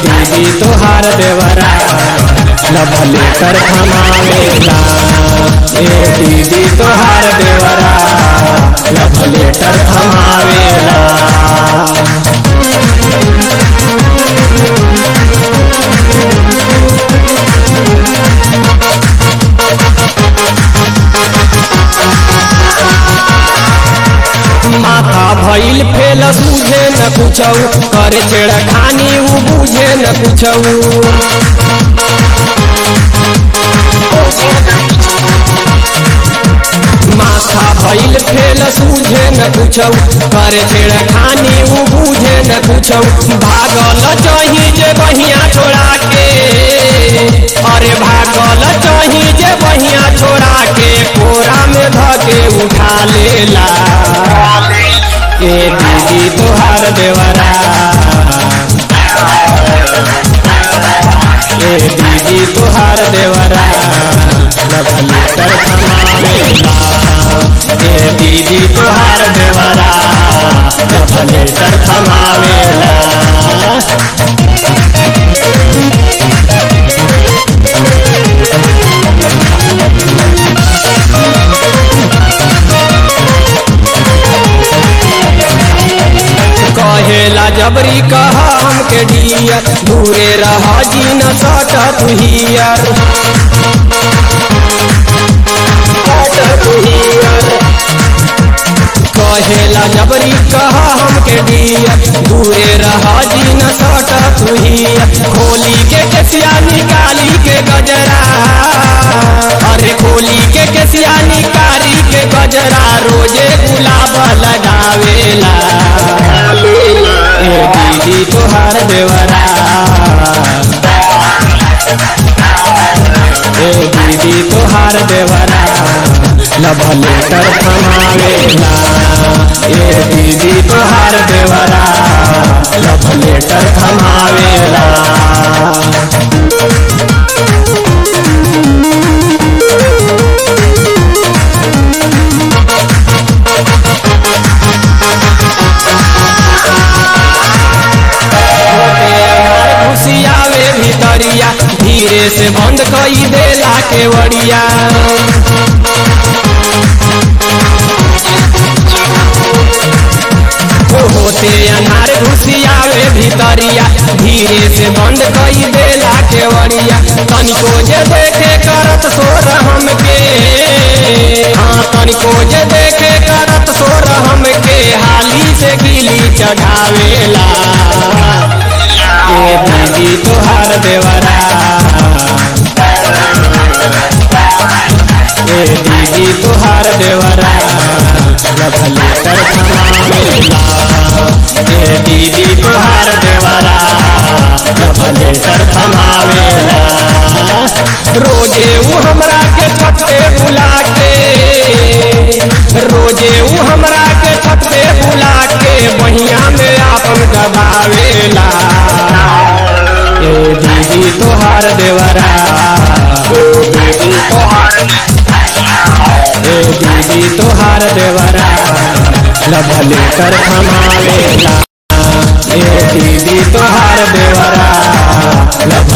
दीदी तोहार देवरा लभले कर थमावेला ए दीदी तोहार देवरा लभले कर थमावेला माथा भइल फेल सूझे न कुछौ करे छेड़ा खानी उ बुझे न कुछौ माथा भइल फेल सूझे न कुछौ करे छेड़ा खानी उ बुझे न कुछौ भागल चाही जे बहिया छोड़ा के अरे भागल चाही जे बहिया छोड़ा के कोरा में धके उठा लेला ए दीदी तोहार देवरा ए दीदी तोहार देवरा लभली कर थमावेला ए दीदी तोहार देवरा लभली कर थमावेला कहेला जबरी कह हमके डियर दूरे रह जी न सट तुहियर कहेला जबरी कह हमके डियर दूरे रह जी न सट तुहियर खोली के केसिया निकाली के गजरा अरे खोली के केसिया निकाली के गजरा रोजे गुलाब लगावेला ए दीदी तोहार देवरा ए दीदी तोहार देवरा लभले कर थमावेला ए दीदी तोहार देवरा लभले कर थमावेला घुसियावे भितरिया धीरे से बंद कई देला केवड़िया होते अनार घुसियावे भितरिया धीरे से बंद कई देला केवड़िया तनिको जे देखे करत सोर हमके हाँ तनिको जे देखे करत सोर हमके हाली से गिली चढ़ावेला ए दीदी तोहार देवरा ए दीदी तोहार देवरा लभले कर थमावेला ए दीदी तोहार देवरा लभले कर थमावेला रोजे ऊ हमरा के छत पे बुला के रोजे ऊ हमरा के छत पे बुला के बहिया में आपन दबावेला ए दीदी तोहार देवरा ए दीदी तोहार देवरा लभले कर थमावेला ए दीदी तोहार देवरा लभ